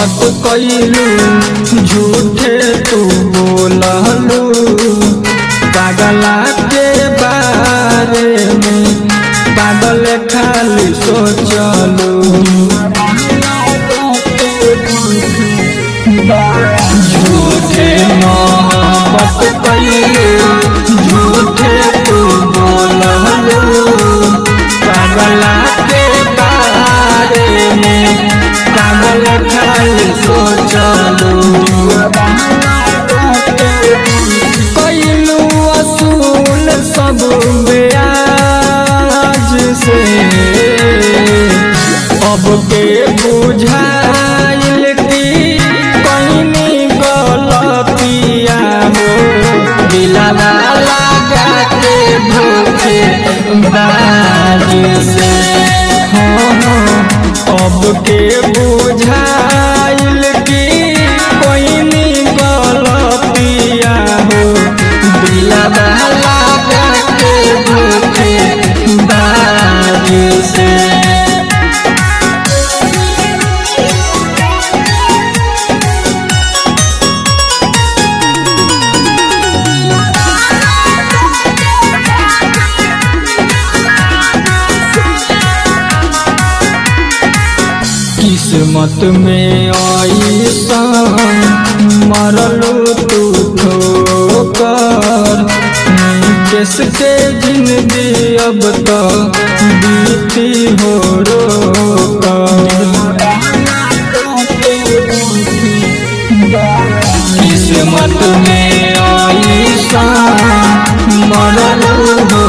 मोहब्बत कैलू झूठे तू बोललू पागला के बारे में पागल खाली सोचलू झूठे मोहब्बत कैलू झूठे तू बोललू पागला के बारे में पागल खाली सोचलू कैलू असूल सब ब्याज से अब के बुझाइल की कहीं गलतिया हो दिलावा लगा के धोखे बाज से हो हो अब के बुझाइल की कहीं गलतिया हो दिलावा लगा के धोखे बाज से किस्मत में ऐसा मरलू तू ठोकर किस के जिंदगी अब तो बीती हो किस्मत में ऐसा मरलू हो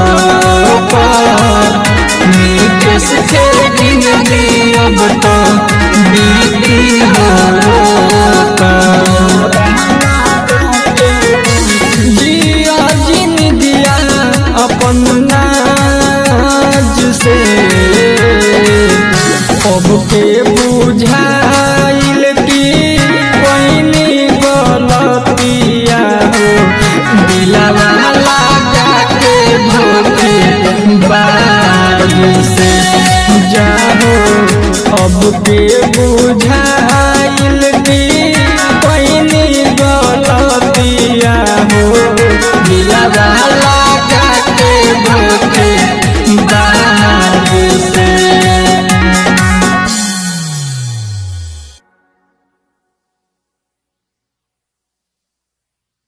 ठोकर किस के जिंदगी अब तो बीती हो जिया जिन दिया अपन नाज से अब के बुझाइल की कोई गलतिया हो दिलावा लगा के धोखे बाज से जाहो अब के बुझाइल की